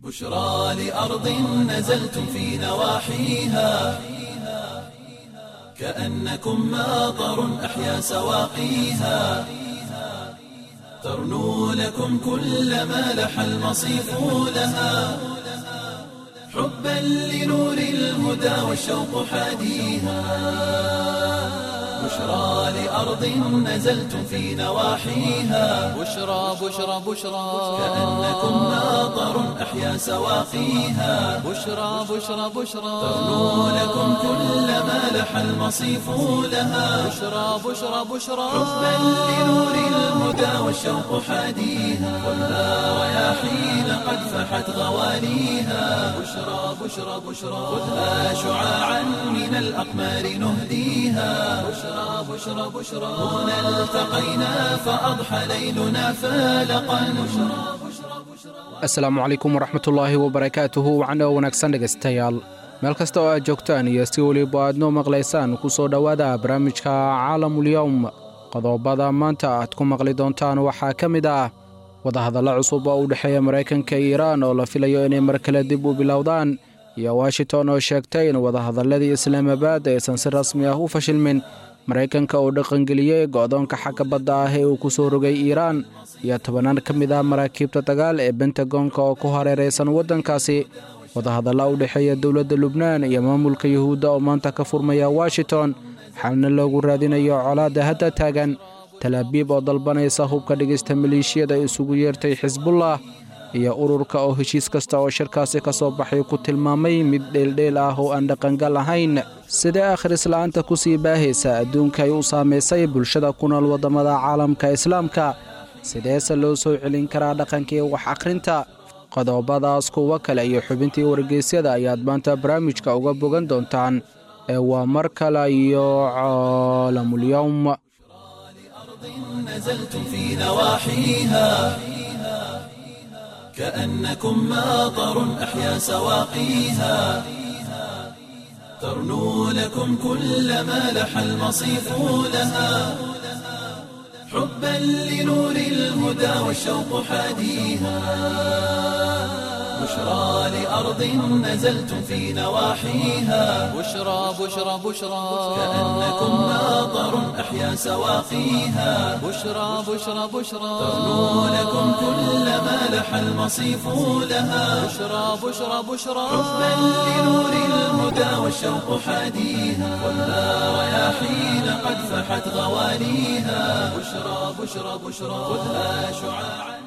بشرى لأرض نزلتم في نواحيها كأنكم ماطر أحيا سواقيها ترنو لكم كل ما لح المصيف لها حبا لنور الهدى والشوق حاديها بشرى لأرض نزلتم في نواحيها بشرى بشرى بشرى كأنكم ماطر أحيا سواقيها بشرى بشرى بشرى ترنو لكم كل ما لح المصيف لها بشرى بشرى بشرى حبا لنور الهدى والشوق حاديها خذها رياحين قد فحت غواليها بشرى بشرى بشرى خذها شعاعا من الأقمار نهديها بشرى بشرى بشرى هنا التقينا فأضحى ليلنا فالقا بشرى بشرى بشرى asalaamu calaykum waraxmatullaahi wabarakaatuhu wacno wanaagsan dhegaystayaal meel kasta oo aad joogtaan iyo si weliba aad noo maqlaysaan ku soo dhowaada barnaamijka caalamulyowm qodobada maanta aad ku maqli doontaan waxaa ka mid ah wadahadalla cusub oo u dhexeeya maraykanka iyo iiraan oo la filayo inay mar kale dib u bilowdaan iyo washington oo sheegtay in wadahadalladii islaamabad aysan si rasmi ah u fashilmin maraykanka oo dhaqangeliyey go'doonka xagga badda ah ee uu ku soo rogay iiraan iyo tobanaan ka mid ah maraakiibta dagaal ee bentagonka oo ku hareeraysan waddankaasi wadahadalla u dhexeeya dowladda lubnaan iyo maamulka yuhuudda oo maanta ka furmaya washington xalna loogu raadinayo colaadda hadda taagan talaabiib oo dalbanaysa hubka dhigista maleeshiyada isugu yeertay xisbullah iyo ururka oo heshiis kasta oo shirkaasi ka soo baxay ku tilmaamay mid dheeldheel ah oo aan dhaqangal ahayn sidee akhrisla'aanta ku sii baahaysa adduunka ay u saamaysay bulshada ku nool waddamada caalamka islaamka sideese loo soo celin karaa dhaqankii wax akhrinta qodobadaas kuwo kale iyo xubintii wargeysyada ayaad maanta barnaamijka uga bogan doontaan ee waa mar kale iyo caalamulyowm نزلتم في نواحيها كأنكم ماطر أحيا سواقيها ترنو لكم كل ما لح المصيف لها حبا لنور الهدى والشوق حاديها بشرى لأرض نزلتم في نواحيها بشرى بشرى بشرى كأنكم ماطر أحيا سواقيها بشرى بشرى بشرى ترنو لكم كل ما لح المصيف لها بشرى بشرى بشرى حبا لنور الهدى والشوق حاديها خذها رياحين قد فحت غواليها بشرى بشرى بشرى خذها شعاعا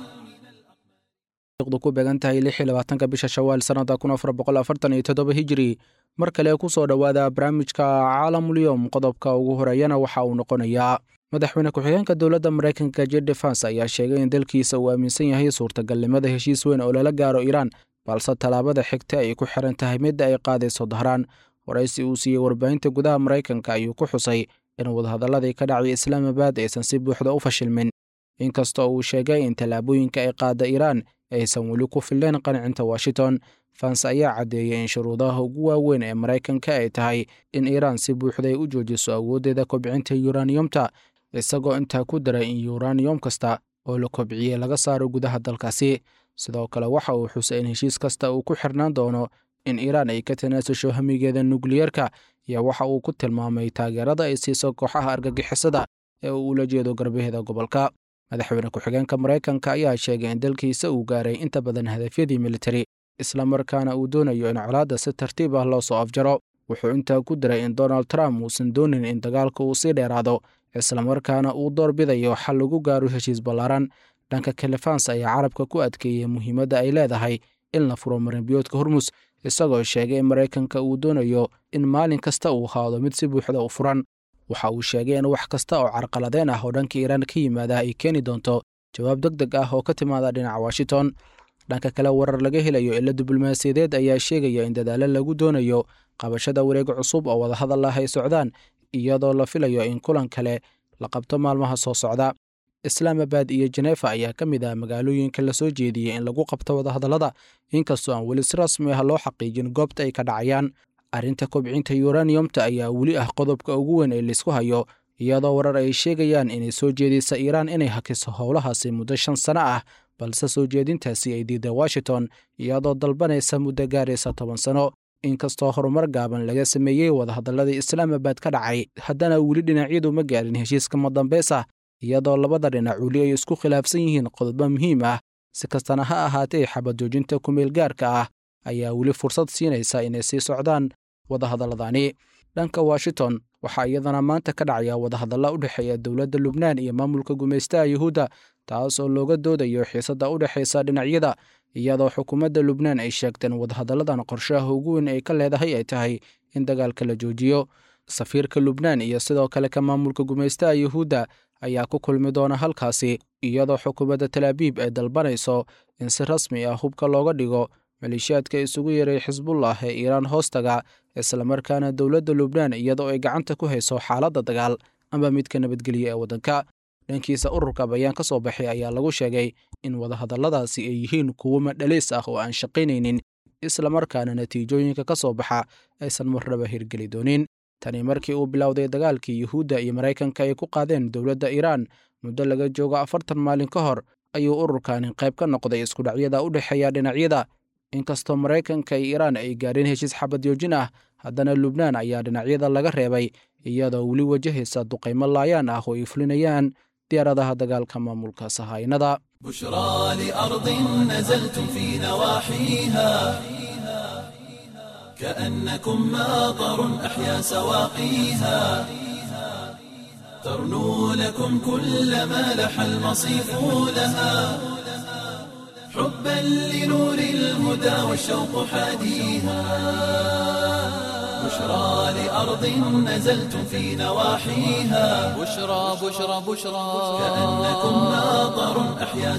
du ku beegan tahay lix iyo labaatanka bisha shawaal sannada kun afar boqol afartan iyo toddoba hijiri mar kale ku soo dhowaada barnaamijka caalamulyowm qodobka ugu horeeyana waxa uu noqonayaa madaxweyne ku-xigeenka dowladda maraykanka jed defens ayaa sheegay in dalkiisa uu aaminsan yahay suurtagalnimada heshiis weyn oo lala gaaro iiraan balse tallaabada xigta ay ku xiran tahay midda ay qaadayso dahraan waraysi uu siiyey warbaahinta gudaha maraykanka ayuu ku xusay in wadahadalladii ka dhacay islaamabad aysan si buuxda u fashilmin inkastoo uu sheegay in tallaabooyinka ay qaada iiraan aysan weli ku filleen qancinta washington fans ayaa caddeeyey in shuruudaha ugu waaweyn ee maraykanka ay tahay in iiraan si buuxday u joojiso awooddeeda kobcinta yuraniyomta isagoo intaa ku daray in yuraniyom kasta oo la kobciyey laga saaro gudaha dalkaasi sidoo kale waxa uu xusay in heshiis kasta uu ku xirnaan doono in iiraan ay ka tanaasusho hamigeeda nukliyerka iyo waxa uu ku tilmaamay taageerada ay siiso kooxaha argagixisada ee uu ula jeedo garbaheeda gobolka madaxweyne ku-xigeenka maraykanka ayaa sheegay in dalkiisa uu gaaray inta badan hadafyadii militari islamarkaana uu doonayo in colaadda si tartiib ah loo soo afjaro wuxuu intaa ku diray in donald trump uusan doonin in dagaalka uu sii dheeraado islamarkaana uu door bidayo xal lagu gaaro heshiis ballaaran dhanka kalefans ayaa carabka ku adkeeyey muhiimadda ay leedahay in la furo marinbiyoodka hormus isagoo sheegay in maraykanka uu doonayo in maalin kasta uu haado mid si buuxda u furan waxa uu sheegay in wax kasta oo carqaladeen ah oo dhanka iiraan ka yimaada ay keeni doonto jawaab deg deg ah oo ka timaada dhinaca washington dhanka kale warar laga helayo ila diblomaasiyadeed ayaa sheegaya in dadaalo lagu doonayo qabashada wareeg cusub oo wadahadal ah ay socdaan iyadoo la filayo in kulan kale la qabto maalmaha soo socda islaamabad iyo jenefa ayaa ka mid ah magaalooyinka la soo jeediyey in lagu qabto wadahadallada inkastoo aan weli si rasmi ah loo xaqiijin goobta ay ka dhacayaan arrinta kobcinta yuraniyomta ayaa weli ah qodobka ugu weyn ee laysku hayo iyadoo warar ay sheegayaan inay soo jeedisa iiraan inay hakiso howlahaasi muddo shan sano ah balse soo jeedintaasi ay diiday washington iyadoo dalbanaysa muddo gaaraysa toban sano inkastoo horumar gaaban laga sameeyey wadahadalladii islaamabad ka dhacay haddana weli dhinacyadu ma gaarin heshiiska madambeys ah iyadoo labada dhinac weli ay isku khilaafsan yihiin qodobo muhiim ah si kastana ha ahaatee xabad joojinta kumeel gaarka ah ayaa weli fursad siinaysa inay sii socdaan wadahadalladani dhanka washington waxaa iyadana maanta ka dhacaya wadahadalla u dhexeeya dowladda lubnaan iyo maamulka gumaystaha yuhuudda taas oo looga doodayo xiisadda u dhexaysa dhinacyada iyadoo xukuumadda lubnaan ay sheegteen wadahadalladan qorshaha ugu weyn ay ka leedahay ay tahay in dagaalka la joojiyo safiirka lubnaan iyo sidoo kale ka maamulka gumaystaha yuhuudda ayaa ku kulmi doona halkaasi iyadoo xukuumadda talaabiib ay dalbanayso in si rasmi ah hubka looga dhigo maleeshiyaadka isugu yaray xisbullah ee iiraan hoostaga islamarkaana dowladda lubnaan iyadoo ay gacanta ku hayso xaaladda dagaal amba midka nabadgelya ee waddanka dhankiisa ururka bayaan ka soo baxay ayaa lagu sheegay in wadahadalladaasi ay yihiin kuwo madhaliis ah oo aan shaqaynaynin islamarkaana natiijooyinka ka soo baxa aysan marnaba hirgeli doonin tani markii uu bilowday dagaalkii yuhuudda iyo maraykanka ay ku qaadeen dowladda iiraan muddo laga joogo afartan maalin ka hor ayuu ururkani qayb ka noqday iskudhacyada u dhexeeya dhinacyada inkastoo maraykanka iyo iiraan ay gaadheen heshiis xabadyoojin ah haddana lubnaan ayaa dhinacyada laga reebay iyadoo weli wajahaysa duqaymo laayaan ah oo ay fulinayaan diyaaradaha dagaalka maamulka sahaynada بشرى لأرض نزلتم في نواحيها كأنكم ماطر أحيا سواقيها ترنو لكم كل ما لح المصيف لها حبا لنور الهدى والشوق حاديها بشرى لأرض نزلتم في نواحيها بشرى بشرى بشرى كأنكم ماطر أحيا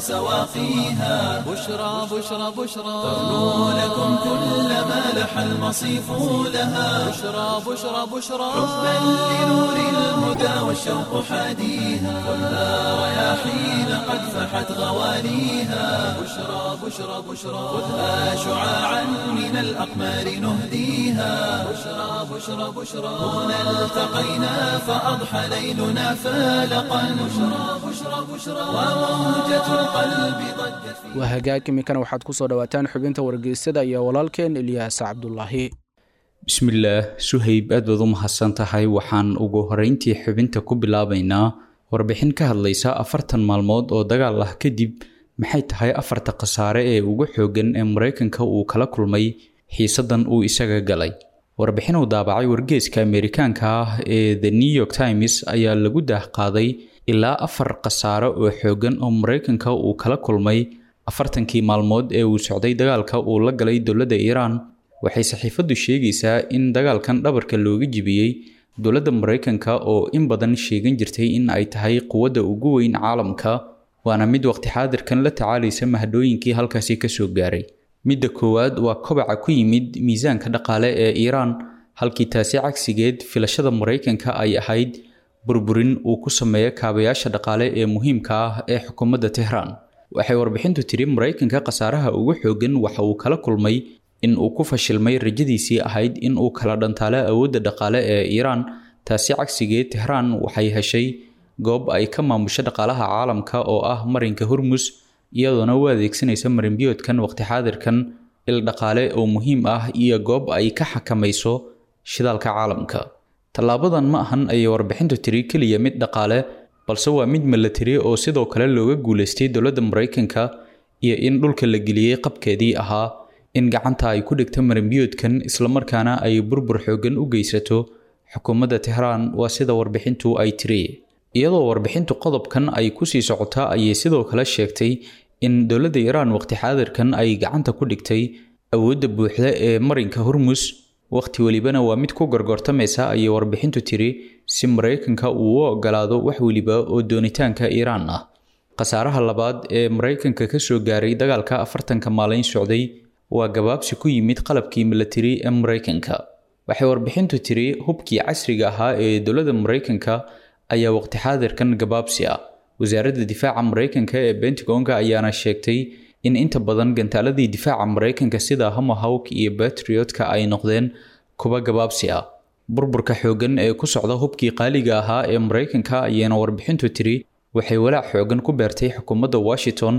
سواقيها بشرى بشرى بشرى ترنو لكم كل ما لح المصيف لها بشرى بشرى بشرى حبا لنور الهدى والشوق حاديها خذها رياحين قد فحت غواليها بشرى بشرى بشرى خذها شعاعا من الأقمار نهديها بشرى بشرى بشرى هنا التقينا فأضحى ليلنا فالقا بشرى بشرى بشرى وموجة القلب ضجت في waa hagaag iminkana waxaad ku soo dhowaataan xubinta wargeysyada iyo walaalkeen ilyaas cabdulaahi bismillaah suhayb aad baad u mahadsan tahay waxaan ugu horeyntii xubinta ku bilaabaynaa warbixin ka hadlaysa afartan maalmood oo dagaal ah kadib maxay tahay afarta khasaare ee ugu xooggan ee maraykanka uu kala kulmay xiisadan uu isaga galay warbixin uu daabacay wargeeska ameerikaanka ah ee the new york times ayaa lagu daahqaaday ilaa afar khasaare oo xooggan oo maraykanka uu kala kulmay afartankii maalmood ee uu socday dagaalka uu la galay dowladda iiraan waxay saxiifaddu sheegaysaa in dagaalkan dhabarka looga jibiyey dowladda maraykanka oo in badan sheegan jirtay in ay tahay quwadda ugu weyn caalamka waana mid waqti xaadirkan la tacaalaysa mahadhooyinkii halkaasi kasoo gaaray midda koowaad waa kobaca ku yimid miisaanka dhaqaale ee iiraan halkii taasi cagsigeed filashada maraykanka ay ahayd burburin uu ku sameeyo kaabayaasha dhaqaale ee muhiimka ah ee xukuumadda tehraan waxay warbixintu tiri maraykanka khasaaraha ugu xooggan waxa uu kala kulmay in uu ku fashilmay rajadiisii ahayd in uu kala dhantaalo awoodda dhaqaale ee iiraan taasi cagsigeed tehraan waxay heshay goob ay ka maamusho dhaqaalaha caalamka oo ah marinka hormus iyadoona u adeegsanaysa marinbiyoodkan waqti xaadirkan il dhaqaale oo muhiim ah iyo goob ay ka xakamayso shidaalka caalamka tallaabadan ma ahan ayay warbixintu tiri keliya mid dhaqaale balse waa mid milatari oo sidoo kale looga guulaystay dowladda maraykanka iyo in dhulka la geliyey qabkeedii ahaa in gacanta ay ku dhigto marinbiyoodkan islamarkaana ay burbur xooggan u geysato xukuumadda tehraan waa sida warbixintu ay tiri iyadoo warbixintu qodobkan ay kusii socota ayay sidoo kale sheegtay in dowladda iiraan waqti xaadirkan ay gacanta ku dhigtay awoodda buuxda ee marinka hormus waqti welibana waa mid ku gorgortamaysa ayay warbixintu tiri si maraykanka uu u ogolaado wax weliba oo doonitaanka iiraan ah khasaaraha labaad ee maraykanka ka soo gaaray dagaalka afartanka maalin socday waa gabaabsi ku yimid qalabkii milatari ee maraykanka waxay warbixintu tiri hubkii casriga ahaa ee dowladda maraykanka ayaa waqti xaadirkan gabaabsi ah wasaaradda difaaca maraykanka ee bentagonka ayaana sheegtay in inta badan gantaaladii difaaca maraykanka sida homahawk iyo batriotka ay noqdeen kuwa gabaabsi ah burburka xooggan ee ku socda hubkii qaaliga ahaa ee maraykanka ayaana warbixintu tiri waxay walaac xooggan ku beertay xukuumadda washington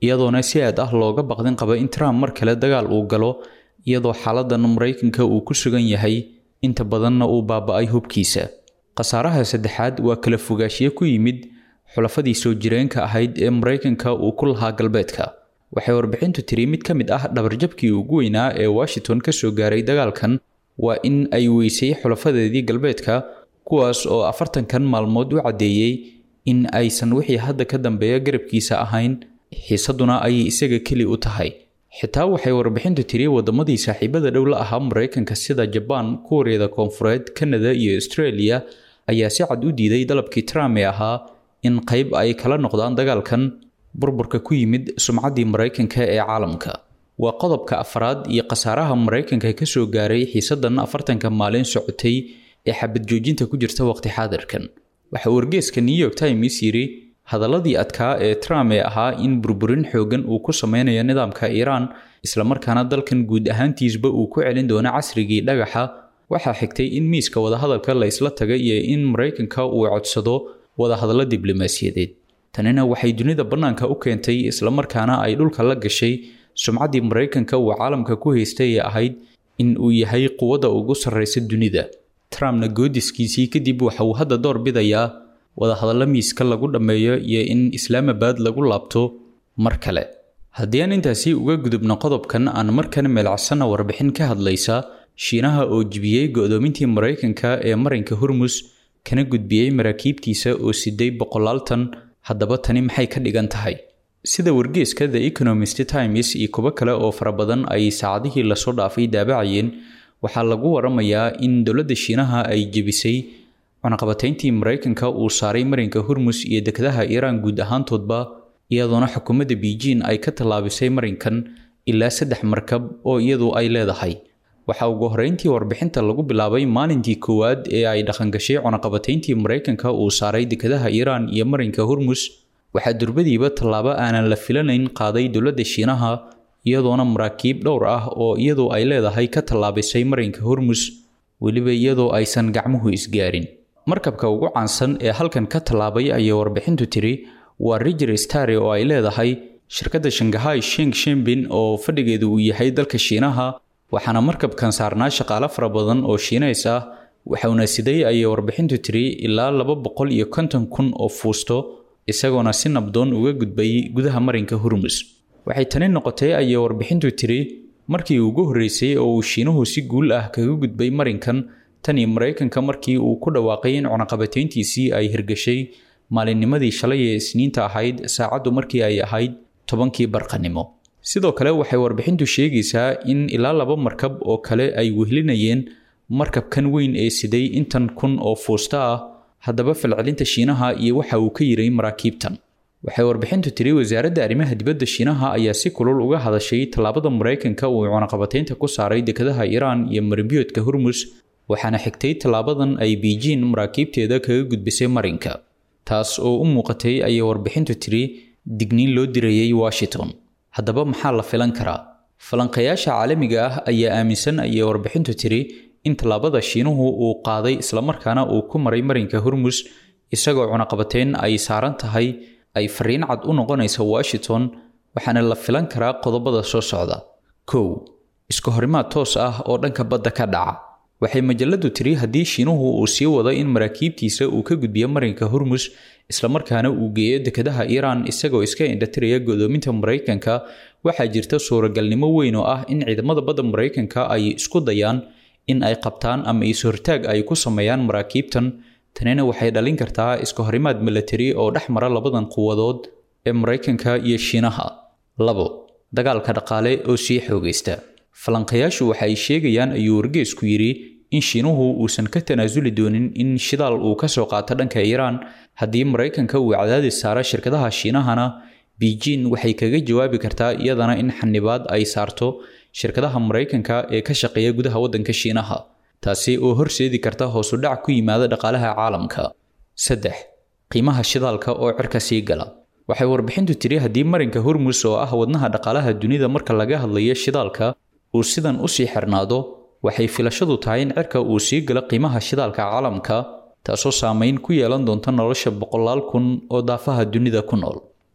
iyadoona si aad ah looga baqdin qaba in trump mar kale dagaal uu galo iyadoo xaaladan maraykanka uu ku sugan yahay inta badanna uu baaba-ay hubkiisa khasaaraha saddexaad waa kala fogaashiye ku yimid xulafadii soo jireenka ahayd ee maraykanka uu ku lahaa galbeedka waxay warbixintu tiri mid ka mid ah dhabarjabkii ugu weynaa ee washington ka soo gaaray dagaalkan waa in ay weysay xulafadeedii galbeedka kuwaas oo afartankan maalmood u caddeeyey in aysan wixii hadda ka dambeeya garabkiisa ahayn xiisaduna ayay isaga keli u tahay xitaa waxay warbixintu tiri waddamadii saaxiibada dhow la ahaa maraykanka sida jabaan kuuriyada koonfureed kanada iyo australia ayaa si cad u diiday dalabkii trump ee ahaa in qayb ay kala noqdaan dagaalkan burburka ku yimid sumcaddii maraykanka ee caalamka waa qodobka afraad iyo khasaaraha maraykanka ka soo gaaray xiisadan afartanka maalin socotay ee xabad joojinta ku jirta waqti xaadirkan waxa wargeeska new york times yidhi hadaladii adkaa ee trump ee ahaa in burburin xoogan uu ku sameynayo nidaamka iiraan islamarkaana dalkan guud ahaantiisba uu ku celin doono casrigii dhagaxa waxaa xigtay in miiska wadahadalka la isla taga iyo in maraykanka uu codsado wadahadallo diblomaasiyadeed tanina waxay dunida bannaanka u keentay islamarkaana ay dhulka la gashay sumcaddii maraykanka uu caalamka ku haystay ee ahayd in uu yahay quwadda ugu sarraysa dunida trumpna goodiskiisii kadib waxa uu hadda door bidayaa wadahadallo miiska lagu dhammeeyo iyo in islaamabad lagu laabto mar kale haddii aan intaasi uga gudubno qodobkan aan markan meelcsanna warbixin ka hadlaysa shiinaha oo jibiyey go-doomintii maraykanka ee marinka hormus kana gudbiyey maraakiibtiisa oo siday boqolaaltan haddaba tani maxay ka dhigan tahay sida wargeeska the economist times iyo kuwo kale oo fara badan ay saacadihii lasoo dhaafay daabacayeen waxaa lagu waramayaa in dowladda shiinaha ay jebisay cunaqabatayntii maraykanka uu saaray marinka hormus iyo dekedaha iiraan guud ahaantoodba iyadoona xukuumadda beijing ay ka tallaabisay marinkan ilaa saddex markab oo iyadu ay leedahay waxaa ugu horreyntii warbixinta lagu bilaabay maalintii koowaad ee ay dhaqangashay cunaqabatayntii maraykanka uu saaray dekedaha iiraan iyo marinka hormus waxaa durbadiiba tallaabo aanan la filanayn qaaday dowladda shiinaha iyadoona maraakiib dhowr ah oo iyadu ay leedahay ka tallaabisay marinka hormus weliba iyadoo aysan gacmuhu isgaarin markabka ugu caansan ee halkan ka tallaabay ayay warbixintu tiri waa riger stare oo ay leedahay shirkadda shangahay sheng shembin oo fadhigeedu uu yahay dalka shiinaha waxaana markabkan saarnaa shaqaale fara badan oo shiinays ah waxauna siday ayay warbixintu tiri ilaa laba boqol iyo konton kun oo fuusto isagoona si nabdoon uga gudbay gudaha marinka hormus waxay tani noqotay ayay warbixintu tiri markii ugu horreysay oo uu shiinuhu si guul ah kaga gudbay marinkan tanii maraykanka markii uu ku dhawaaqay in cunaqabatayntiisii ay hirgashay maalinnimadii shalay ee isniinta ahayd saacaddu markii ay ahayd tobankii barqanimo sidoo kale waxay warbixintu sheegaysaa in ilaa laba markab oo kale ay wehlinayeen markabkan weyn ee siday intan kun oo fuusta ah haddaba falcelinta shiinaha iyo waxa uu ka yiray maraakiibtan waxay warbixintu tiri wasaaradda arrimaha dibadda shiinaha ayaa si kulul uga hadashay tallaabada maraykanka uu cunaqabataynta ku saaray dekedaha iiraan iyo marimbiyoodka hormus waxaana xigtay tallaabadan ay beijing maraakiibteeda kaga gudbisay marinka taas oo u muuqatay ayay warbixintu tiri digniin loo dirayay washington haddaba maxaa la filan karaa falanqayaasha caalamiga ah ayaa aaminsan ayay warbixintu tiri in tallaabada shiinuhu uu qaaday islamarkaana uu ku maray marinka hormus isagoo cunaqabateyn ay saaran tahay ay fariin cad u noqonaysa washington waxaana la filan karaa qodobada soo socda kow iska horimaad toos ah oo dhanka badda ka dhaca waxay majaladu tiri haddii shiinuhu uu sii wado in maraakiibtiisa uu ka gudbiyo marinka hormus islamarkaana uu geeyo dekedaha iiraan isagoo iska indhatiraya godoominta maraykanka waxaa jirta suuragalnimo weyn oo ah in ciidamada badda maraykanka ay isku dayaan in ay qabtaan ama is-hortaag ay ku sameeyaan maraakiibtan tanina waxay dhalin kartaa iska horimaad milatari oo dhex mara labadan quwadood ee maraykanka iyo shiinaha labo dagaalka dhaqaale oo sii xoogaysta falanqayaashu waxa ay sheegayaan ayuu wargeesku yidhi in shiinuhu uusan ka tanaasuli doonin in shidaal uu ka soo qaato dhanka iiraan haddii maraykanka uu cadaadis saaro shirkadaha shiinahana beijing waxay kaga jawaabi kartaa iyadana in xanibaad ay saarto shirkadaha maraykanka ee ka shaqeeya gudaha waddanka shiinaha taasi oo horseedi karta hoosudhac ku yimaada dhaqaalaha caalamka saddex qiimaha shidaalka oo cirka sii gala waxay warbixintu tiri haddii marinka hormus oo ah wadnaha dhaqaalaha dunida marka laga hadlayo shidaalka uu sidan usii xirnaado waxay filashadu tahay in cirka uu sii galo qiimaha shidaalka caalamka taasoo saameyn ku yeelan doonta nolosha boqolaal kun oo daafaha dunida ku nool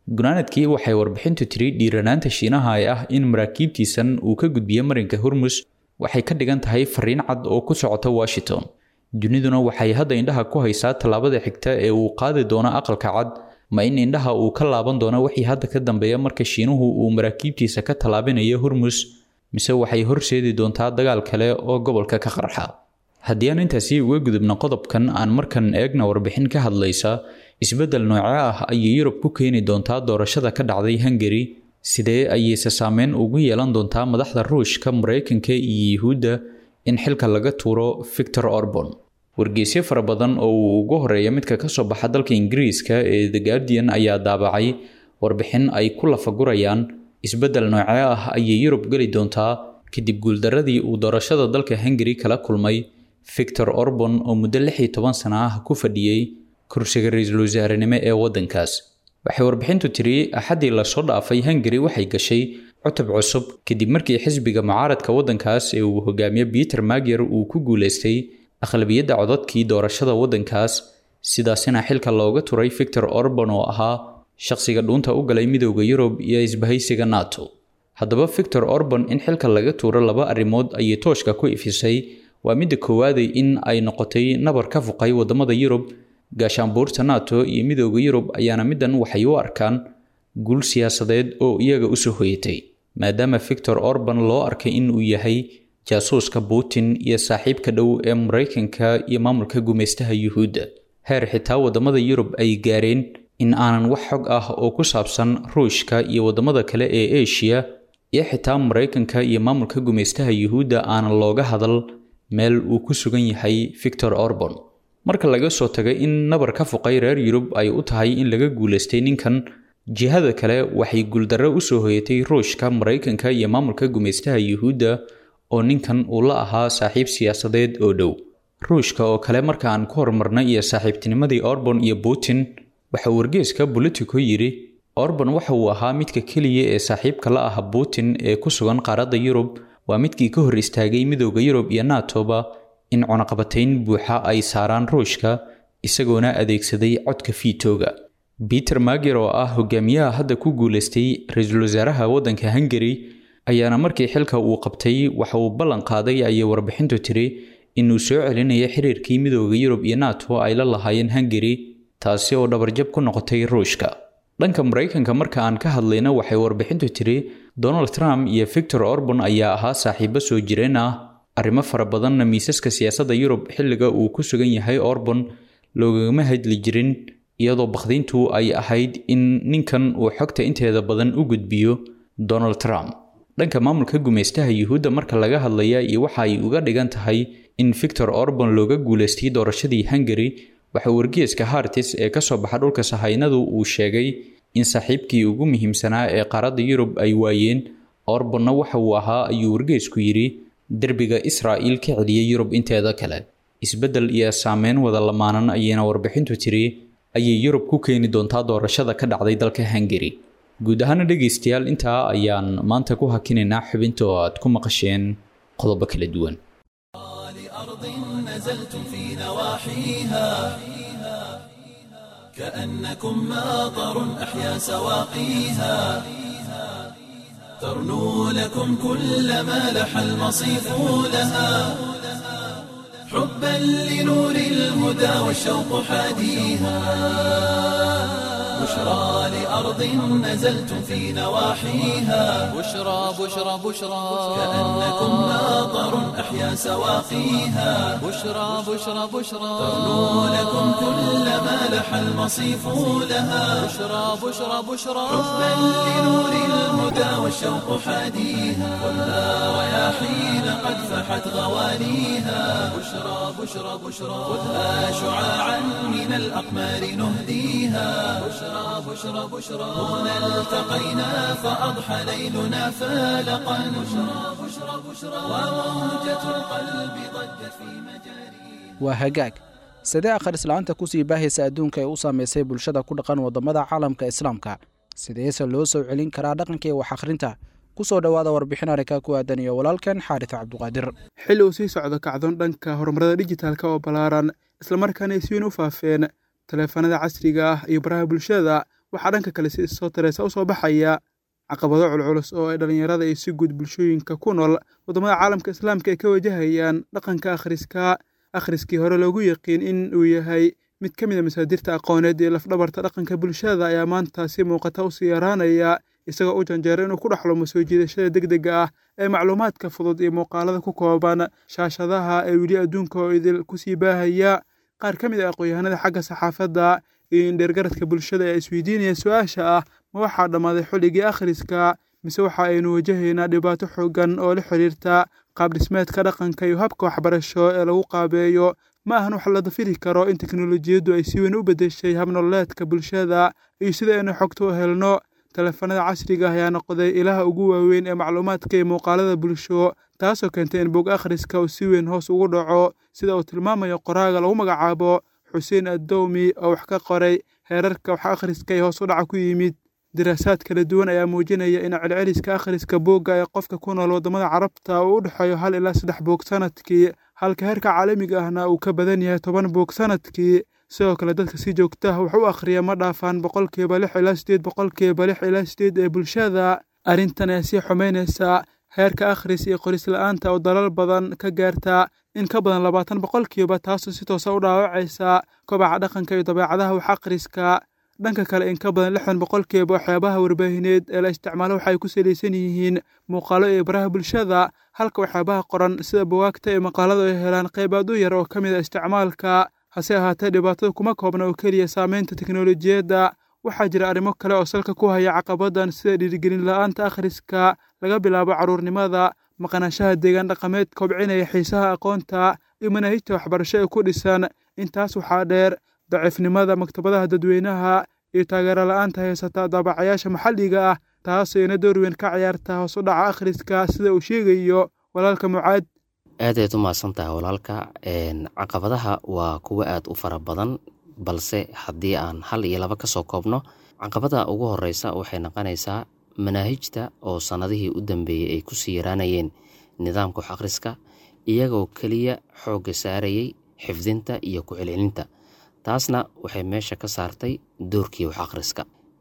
gunaanadkii waxay warbixintu tiri dhiiranaanta shiinaha ee ah in maraakiibtiisan uu ka gudbiyo marinka hormus waxay ka dhigan tahay fariin cad oo ku socota washington duniduna waxay hadda indhaha ku haysaa tallaabada xigta ee uu qaadi doono aqalka cad ma in indhaha uu ka laaban doono wixii hadda ka dambeeya marka shiinuhu uu maraakiibtiisa ka tallaabinayo hormus mise waxay horseedi doontaa dagaal kale oo gobolka ka qarxa haddii aan intaasi uga gudubno qodobkan aan markan eegna warbixin ka hadlaysa isbeddel nooce ah ayay yurub ku keeni doontaa doorashada ka dhacday hungari sidee ayayse saameyn ugu yeelan doontaa madaxda ruushka maraykanka iyo yuhuudda in xilka laga tuuro victor orbon wargeysyo fara badan oo uu ugu horeeya midka ka soo baxa dalka ingiriiska ee the guardian ayaa daabacay warbixin ay ku lafagurayaan isbeddel nooce ah ayay yurub geli doontaa kadib guuldaradii uu doorashada dalka hungari kala kulmay victor orbon oo muddo lix iyo toban sana ah ku fadhiyey kursiga ra-iisul wasaarenimo ee waddankaas waxay warbixintu tiri axaddii lasoo dhaafay hungari waxay gashay cutub cusub kadib markii xisbiga mucaaradka waddankaas ee uu hogaamiye peter magyar uu ku guulaystay aqlabiyadda codadkii doorashada waddankaas sidaasina xilka looga turay victor orban oo ahaa shaqsiga dhuunta u galay midowda yurub iyo isbahaysiga nato haddaba victor orban in xilka laga tuuro laba arrimood ayay tooshka ku ifisay waa midda koowaaday in ay noqotay nabar ka fuqay waddamada yurub gaashaanbuurta nato iyo midowda yurub ayaana middan waxay u arkaan guul siyaasadeed oo iyaga usoo hoyatay maadaama victor orban loo arkay inuu yahay jaasuuska putin iyo saaxiibka dhow ee maraykanka iyo maamulka gumaystaha yuhuudda heer xitaa waddamada yurub ay gaareen in aanan wax xog ah oo ku saabsan ruushka iyo waddamada kale ee eshiya iyo xitaa maraykanka iyo maamulka gumaystaha yuhuudda aanan looga hadal meel uu ku sugan yahay victor orban marka laga soo tagay in nabar ka fuqay reer yurub ay u tahay in laga guulaystay ninkan jihada kale waxay guuldarro usoo hoyatay ruushka maraykanka iyo maamulka gumaystaha yuhuudda oo ninkan uu la ahaa saaxiib siyaasadeed oo dhow ruushka oo kale marka aan ku horumarnay iyo saaxiibtinimadii orban iyo putin waxa wargeeska bolitico yidhi orban waxa uu ahaa midka keliya ee saaxiibka la ah putin ee ku sugan qaaradda yurub waa midkii ka hor istaagay midowda yurub iyo natoba in cunaqabatayn buuxa ay saaraan ruushka isagoona adeegsaday codka fiitooga peter mager oo ah hogaamiyaha hadda ku guulaystay ra-iisul wasaaraha waddanka hungari ayaana markii xilka uu qabtay waxa uu ballan qaaday ayay warbixintu tiri inuu soo celinayo xiriirkii midowda yurub iyo nato ay la lahaayeen hungari taasi oo dhabarjab ku noqotay ruushka dhanka maraykanka marka aan ka hadlayna waxay warbixintu tiri donald trump iyo victor orban ayaa ahaa saaxiibo soo jireen ah arrimo fara badanna miisaska siyaasadda yurub xilliga uu ku sugan yahay orban loogagama hadli jirin iyadoo bakhdiintu ay ahayd in ninkan uu xogta inteeda badan u gudbiyo donald trump dhanka maamulka gumaystaha yuhuudda marka laga hadlaya iyo waxa ay uga dhigan tahay in victor orban looga guulaystay doorashadii hungari waxa wargeeska hartis ee ka soo baxa dhulka sahaynadu uu sheegay in saaxiibkii ugu muhiimsanaa ee qaaradda yurub ay waayeen orbanna waxa uu ahaa ayuu wargeesku yidhi derbiga israa'iil ka celiyay yurub inteeda kale isbeddel iyo saameyn wada lamaanan ayayna warbixintu tiri ayay yurub ku keeni doontaa doorashada ka dhacday dalka hungari guud ahaana dhegaystayaal intaa ayaan maanta ku hakinaynaa xubinta oo aad ku maqasheen qodobo kala duwan نزلتم في نواحيها كأنكم ماطر أحيا سواقيها ترنو لكم كل ما لح المصيف لها حبا لنور الهدى والشوق حاديها بشرى لأرض نزلتم في نواحيها بشرى بشرى بشرى كأنكم ماطر أحيا سواقيها بشرى بشرى بشرى ترنو لكم كل ما لح المصيف لها بشرى بشرى بشرى حبا لنور الهدى والشوق حاديها خذها رياحين قد فحت غوانيها بشرى بشرى بشرى خذها شعاعا من الأقمار نهديها بشرى بشرى بشرى هنا التقينا فأضحى ليلنا فالقا بشرى بشرى بشرى وموجة القلب ضجت في مجاريها waa hagaag sidee akhrisla'aanta kusii baahaysa adduunka ee u saamaysay bulshada ku dhaqan waddamada caalamka islaamka sideese loo soo celin karaa dhaqanka iyo wax akhrinta ku soo dhowaada warbixin arrinka ku aadan iyo walaalkan xaaris cabduqaadir xilli uu sii socdo kacdoon dhanka horumarada dijitaalka oo ballaaran islamarkaana ay si weyn u faafeen taleefanada casriga ah iyo baraha bulshada waxaa dhanka kale si isoo tareesa u soo baxaya caqabado culculus oo ay dhallinyarada iyo si guud bulshooyinka ku nool waddamada caalamka islaamka ay ka wajahayaan dhaqanka akhriska akhriskii hore loogu yaqiin in uu yahay mid ka mid a masaadirta aqooneed ee lafdhabarta dhaqanka bulshada ayaa maanta si muuqata u sii yaraanaya isagoo u janjeera inuu ku dhexlumo soo jiidashada degdega ah ee macluumaadka fudud iyo muuqaalada ku kooban shaashadaha ee weli adduunka oo idil kusii baahaya qaar ka mid ah aqoon-yahanada xagga saxaafadda iyo indheergaradka bulshada ee isweydiinaya su-aasha ah ma waxaa dhammaaday xilligii akhriska mise waxa aynu wajahaynaa dhibaato xoogan oo la xiriirta qaabdhismeedka dhaqanka iyo habka waxbarasho ee lagu qaabeeyo ma ahan wax la dafiri karo in teknolojiyaddu ay si weyn u beddeshay habnololeedka bulshada iyo sida aynu xogta u helno teleefanada casriga ah ayaa noqday ilaha ugu waaweyn ee macluumaadka iyo muuqaalada bulsho taasoo keentay in bog akhriska uu si weyn hoos ugu dhaco sida uu tilmaamayo qoraaga lagu magacaabo xuseen addowmi oo wax ka qoray heerarka wax akhriska ee hoos u dhaca ku yimid diraasaad kala duwan ayaa muujinaya in celceliska akhriska boogga ee qofka ku nool waddamada carabta uu u dhexeeyo hal ilaa saddex boog sanadkii halka heerka caalamiga ahna uu ka badan yahay toban boog sanadkii sidoo kale dadka si joogtaha wax u akhriya ma dhaafaan boqolkiiba lix ilaa sideed boqolkiiba lix ilaa sideed ee bulshada arrintan ayaa sii xumaynaysa heerka akhris iyo qoris la-aanta oo dalal badan ka gaarta in ka badan labaatan boqolkiiba taasoo si toosa u dhaawacaysa kobaca dhaqanka iyo dabeecadaha wax akhriska dhanka kale in ka badan lixdan boqolkiiba waxyaabaha warbaahineed ee la isticmaalo waxay ku salaysan yihiin muuqaalo iyo baraha bulshada halka waxyaabaha qoran sida buwaagta iyo maqaalada ay helaan qayb aad u yar oo ka mid a isticmaalka hase ahaatee dhibaatada kuma koobna oo keliya saameynta teknolojiyadda waxaa jira arrimo kale oo salka ku haya caqabadan sida dhiirigelin la-aanta akhriska laga bilaabo carruurnimada maqnaanshaha deegaan dhaqameed kobcinaya xiisaha aqoonta iyo manaahijta waxbarasho ee ku dhisan intaas waxaa dheer daciifnimada maktabadaha dadweynaha iyo taageero la-aanta haysata daabacayaasha maxalliga ah taasoo ina door weyn ka ciyaarta hoos u dhaca akhriska sida uu sheegayo walaalka mucaad aadayd u mahadsantahay walaalka caqabadaha waa kuwo aada u fara badan balse haddii aan hal iyo laba ka soo koobno caqabada ugu horeysa waxay noqonaysaa manaahijta oo sannadihii u dambeeyey ay kusii yaraanayeen nidaamka wax akhriska iyagoo keliya xoogga saarayay xifdinta iyo ku-celcelinta taasna waxay meesha ka saartay doorkii wax akhriska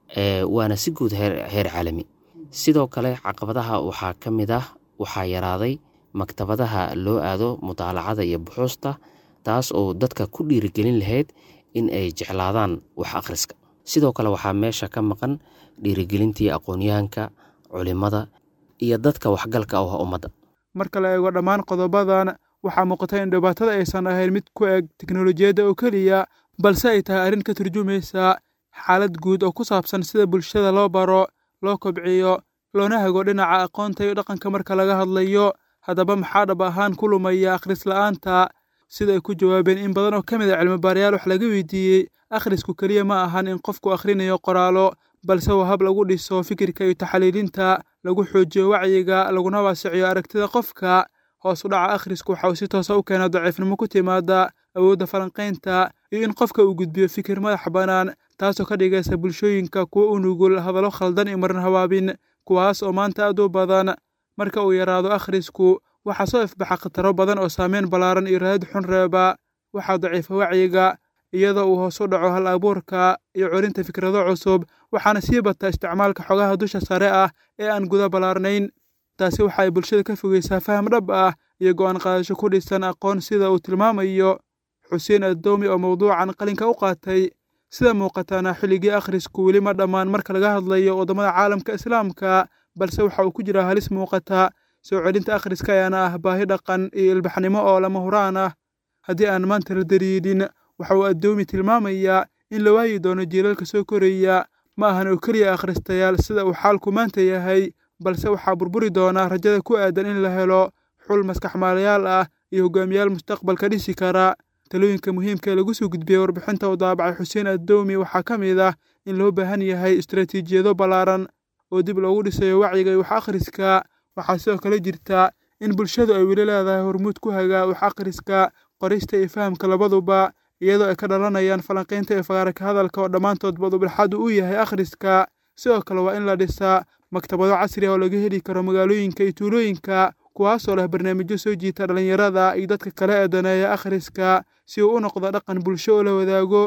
waana si guud heer caalami sidoo kale caqabadaha waxaa ka mid ah waxaa yaraaday maktabadaha loo aado mutaalacada iyo buxuusta taas oo dadka ku dhiirigelin lahayd in ay jeclaadaan wax akhriska sidoo kale waxaa meesha ka maqan dhiirigelintii aqoonyahanka culimada iyo dadka waxgalka u ah ummadda marka la eego dhammaan qodobadan waxaa muuqata in dhibaatada aysan ahayn mid ku eg teknolojiyadda oo keliya balse ay tahay arrin ka turjumaysa xaalad guud oo ku saabsan sida bulshada loo baro loo kobciyo loona hago dhinaca aqoonta iyo dhaqanka marka laga hadlayo haddaba maxaa dhab ahaan ku lumaya akhris la'aanta sida ay ku jawaabeen in badan oo ka mid a cilmibaarayaal wax laga weydiiyey akhrisku keliya ma ahan in qofku akhrinayo qoraalo balse waa hab lagu dhiso fikirka iyo taxliilinta lagu xoojiyo wacyiga laguna waasiciyo aragtida qofka hoos u dhaca akhrisku waxa uu si toosa u keenaa daciifnimo ku timaada awoodda falanqaynta iyo in qofka uu gudbiyo fikir madax bannaan taasoo ka dhigaysa bulshooyinka kuwo u nugul hadallo khaldan iyo marin habaabin kuwaas oo maanta aad u badan marka uu yaraado akhrisku waxaa soo ifbaxa khataro badan oo saameyn ballaaran iyo raad xun reeba waxaa daciifa wacyiga iyadoo uu hoos u dhaco hal abuurka iyo curinta fikrado cusub waxaana sii bata isticmaalka xogaha dusha sare ah ee aan guda ballaarnayn taasi waxa ay bulshada ka fogeysaa faham dhab ah iyo go'aan qaadasho ku dhisan aqoon sida uu tilmaamayo xuseen addoomi oo mawduucan qalinka u qaatay sida muuqataana xilligii akhrisku weli ma dhammaan marka laga hadlayo waddamada caalamka islaamka balse waxa uu ku jiraa halis muuqata soo celinta akhriska ayaana ah baahi dhaqan iyo ilbaxnimo oo lama huraan ah haddii aan maanta la dariidhin waxa uu addoomi tilmaamayaa in la waayi doono jiilalka soo koraya ma ahan oo keliya akhristayaal sida uu xaalku maanta yahay balse waxaa burburi doonaa rajada ku aadan in la helo xul maskaxmaalayaal ah iyo hogaamiyaal mustaqbalka dhisi kara talooyinka muhiimka ee lagu soo gudbiyey warbixinta uu daabacay xuseen addoomi waxaa ka mid ah in loo baahan yahay istaraatiijiyado ballaaran oo dib loogu dhisayo wacyiga iyo wax akhriska waxaa sidoo kale jirta in bulshadu ay weli leedahay hormuud ku hagaa wax akhriska qorista iyo fahamka labaduba iyadoo ay ka dhalanayaan falanqaynta iyo fagaaraka hadalka oo dhammaantood badubadhexaadu u yahay akhriska sidoo kale waa in la dhisaa maktabado casri ah oo laga heli karo magaalooyinka iyo tuulooyinka kuwaasoo leh barnaamijyo soo jiita dhallinyarada iyo dadka kale ee daneeya akhriska si uu u noqdo dhaqan bulsho oo la wadaago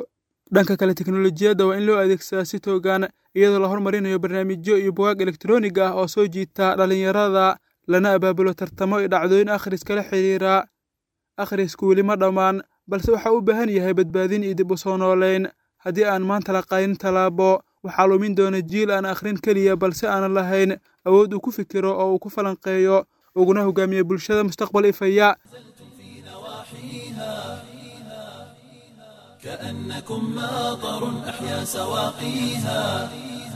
dhanka kale teknolojiyadda waa in loo adeegsadaa si toogan iyadoo la hormarinayo barnaamijyo iyo bugaag elektroonig ah oo soo jiita dhallinyarada lana abaabulo tartamo iyo dhacdooyin akhriska la xidhiira akhrisku weli ma dhammaan balse waxaa u baahan yahay badbaadin iyo dib u soo nooleyn haddii aan maanta la qaadin tallaabo waxaa lumin doona jiil aan akhrin keliya balse aanan lahayn awood uu ku fikiro oo uu ku falanqeeyo uguna hogaamiyo bulshada mustaqbal ifaya كأنكم ماطر أحيا سواقيها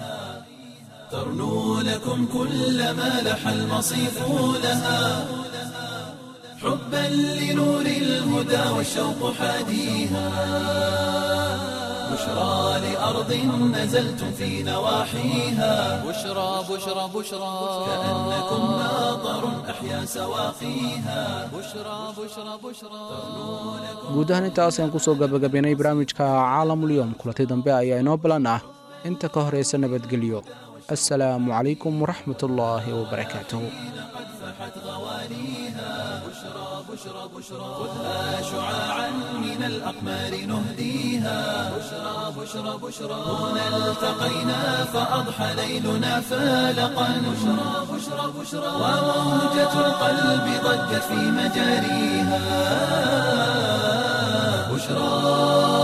ترنو لكم كل ما لح المصيف لها حبا لنور الهدى والشوق حاديها بشرى لأرض نزلتم في نواحيها بشرى بشرى بشرى كأنكم ماطر أحيا سواقيها بشرى بشرى بشرى guud ahaan intaas ayaan kusoo gabagabaynay barnaamijka caalamulyoom kulanti dambe ayaa inoo balan ah inta ka horaysa nabadgelyo assalaamu calaykum waraxmat ullaahi wabarakaatuhu فحت غوانيها بشرى بشرى بشرى خذها شعاعا من الأقمار نهديها بشرى بشرى بشرى هنا التقينا فأضحى ليلنا فالقا بشرى بشرى بشرى وموجة القلب ضجت في مجاريها بشرى